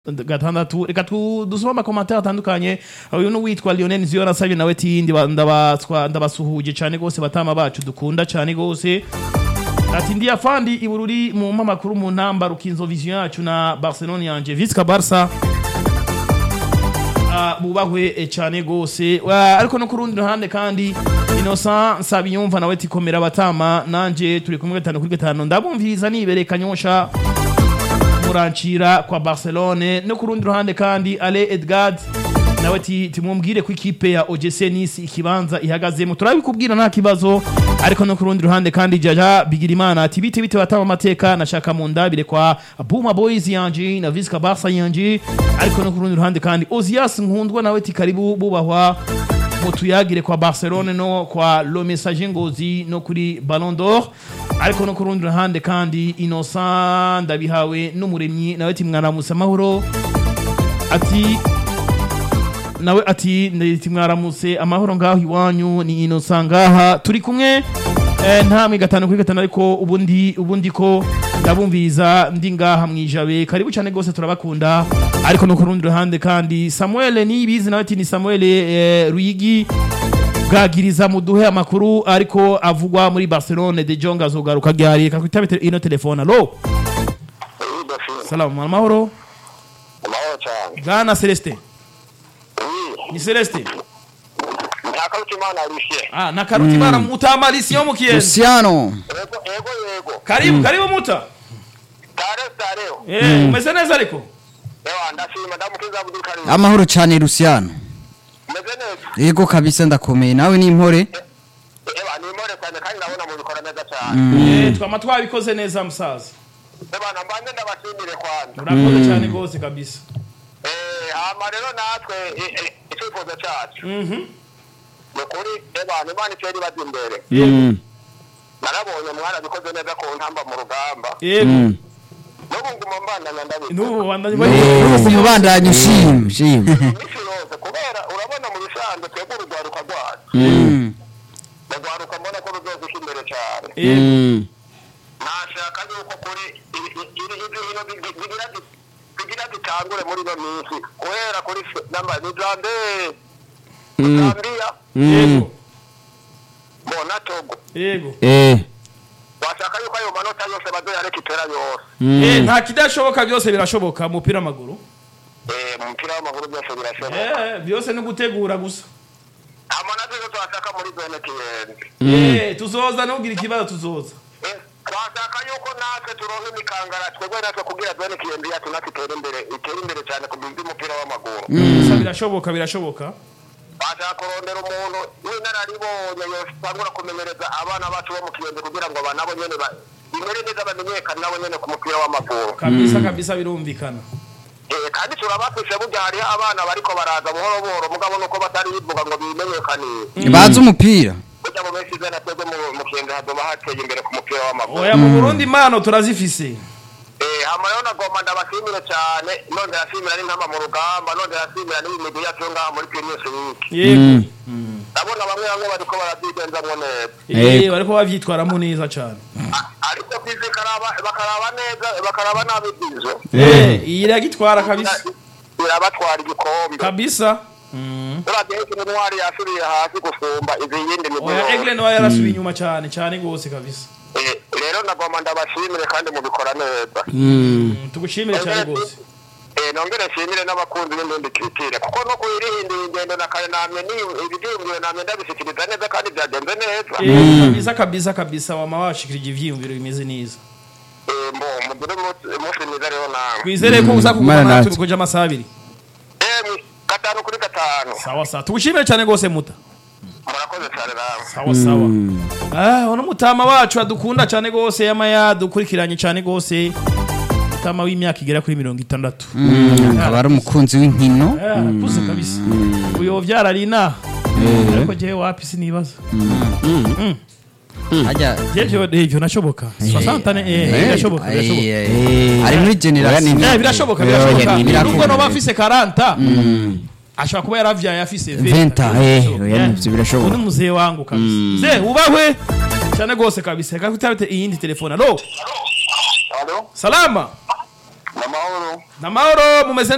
gatandatu reka tu- dusome amakomantere atandukanye uyu ni uwitwa lionel nziyo nasabye nawe ati "Ndiba- ndabaswa- ndabasuhuje cyane rwose batama bacu dukunda cyane rwose ati ndi afandi ibururi mu mpamakuru mu ntamba rukinzo vision yacu na barcelone yanje visca barca Ah, bubahwe eh, cyane rwose Wa- ariko no ku rundi ruhande kandi innocent nsabiyumva nawe tikomera abatama nanje turi kumwe gatanu kuri gatanu ndabumviriza nibereye kanyosha murancira kwa barcelone no ku rundi ruhande kandi ale edgard nawe ti timubwire ko ikipe ya ogc nisi ikibanza ihagazemo turabikubwira nta kibazo ariko no ku rundi ruhande kandi jaja bigirimana ati bite bite batama amateka nashaka mu ndabire kwa buma boys yanje na visca barca yanje ariko no ku rundi ruhande kandi ozias nkundwa nawe ti karibu bubahwa mutuyagire kwa barcelone no kwa lo message ngozi no kuri ballon d'or ariko no ku rundi ruhande kandi innocent ndabihawe n'umuremyi nawe ati mwaramutse amahoro ati nawe ati ndeti mwaramutse amahoro ngaho iwanyu ni innocent ngaha turi kumwe eh, ntamwe gatanu kuri gatanu ariko ubundi ubundi ko ndabumviriza ndi ngaha mwijabe karibu cyane rwose turabakunda ariko no ku rundi ruhande kandi samuel niyibizi nawe ati ni samuel eh, ruyigi bwagiriza muduhe amakuru ariko avugwa muri barcelone de jong azogaruka ryari reka twitabe ino telefone alo Udafite salamu amahoro amahoro cyane bwana celestin Oui, ni celestin nta karuta imana rushe ah na karuti bara mutamarisi yo mukiyenzi Luciano yego yego yego karibu karibu muta tare tareo eh umeze neza ariko ewa ndashima ndamukiza Abdul Karim amahoro cyane Luciano meze neza yego kabisa ndakomeye nawe ni impore ewa ni more cyane kandi ndabona mu bikora neza cyane eh twama twabikoze neza musaza ewa nambanje ndabashimire kwanza urakoze cyane rwose kabisa eh hama rero natwe eh, eh, icyifuzo cyacu mhm ni kuri ewa imana itera ibaza imbere Mm. narabonye mwarabikoze neza ku ntamba mu rugamba yego Mm. n'ubu nguma mbandanya ndabizi nubu bandanye Nubu umubandanya ushima ushima iminsi yose kubera urabona mu bisanzwe twebwe urugwaruka rwacu Mm. urugwaruka mbona ko ruzoguka imbere cyane yego Mm. nashaka yuko kuri iri- iri- iri hino bigi- bigira bi- bigira bitangure muri ino minsi guhera kuri se- namba ni zambie Mm. zambia yego bona togo yego Eh. washaka yuko ayo manota yose bazoyareka itera yose Mm. eh nta kidashoboka byose birashoboka mu mupira w'amaguru Eh, mu mupira w'amaguru byose birashoboka eh byose ni gutegura gusa amanota yose washaka muri zone kiyenzi eh tuzoza ntugire ikibazo tuzoza Eh, twashaka yuko natwe turonka imikangara twebwe natwe kugira zone kiyenzi yacu natwe itere imbere itere imbere cyane ku by'umupira w'amaguru gusa birashoboka birashoboka bashaka kurondera umuntu w'inararibonye yosangura kumenyereza abana bacu bo mu kiyenzi kugira ngo aba nabo nyene ba- bimere neza bamenyekane nabo nyene ku mupira w'amaguru kabisa kabisa birumvikana Eh, kandi turabafise burya hariho abana bariko baraza buhoro buhoro mugabo nuko batari bivuga ngo bimenyekanishe bazi umupira burya mu minsi izana twebwe mu- mu kiyenzi hazoba hateye imbere ku mupira w'amaguru oya mu burundi impano turazifise Eh, hama rero nagomba ndabashimire cyane nongera nshimira n'intama mu rugamba nongera nshimira n'imigwi yacu yo ngaha muri primus week yego ndabona bamwe bamwe bariko barabyigenzamwo neza eh bariko bavyitwaramo neza cyane A- ariko kwize karaba- bakaraba neza bakaraba nabi ibyizo eh iyi iragitwara kabisa birabatwara igikombe kabisa uravye ikintu ntwari yasubiye hasi gusumba izi yindi migwi oya yose. egle nawe yarasubiye inyuma cyane cyane rwose kabisa Eh, rero nagomba ndabashimire kandi mubikora neza Mm. tugushimire cyane rwose Eh, nongere nshimire n'abakunzi b'indundi kiritire kuko no kuyirihindura ingendo na kare namye ni ibibyiyumviro namye ndabishikiriza neza kandi byagenze neza Eh, kabisa kabisa kabisa wama washikirije ivyiyumviro bimeze neza Eh, mbo mugire umunsi umunsi mwiza rero nawe twizere ko uza kuguma Mana natwe natwe. bikoje amasaha abiri Eh, gatanu kuri gatanu sawa sawa tugushimire cyane rwose muta murakoze cyane nawe sawa sawa ah uno mutama wacu adukunda cyane rwose yama yadukurikiranye cyane rwose mutama w'imyaka igera kuri mirongo itandatu akaba ari umukunzi w'inkino Ah, arakuze kabisa uyo vyarari inaha ariko jewe wapi sinibaza hajya ivyo ivyo nashoboka soixante eh birashoboka birashoboka Eh, ari muri generation Eh, birashoboka Oya, birashoboka ni- nubwo noba afise 40 ashobora kuba yaravyaye afise 20 Venta, eh, Birashoboka. oya, nivyo birashoboka. Uyu ni muzee wangu kabisa mzee ubahwe cyane rwose kabisa reka kutabite iyindi telefone alo Alo, salama namahoro. namahoro mumeze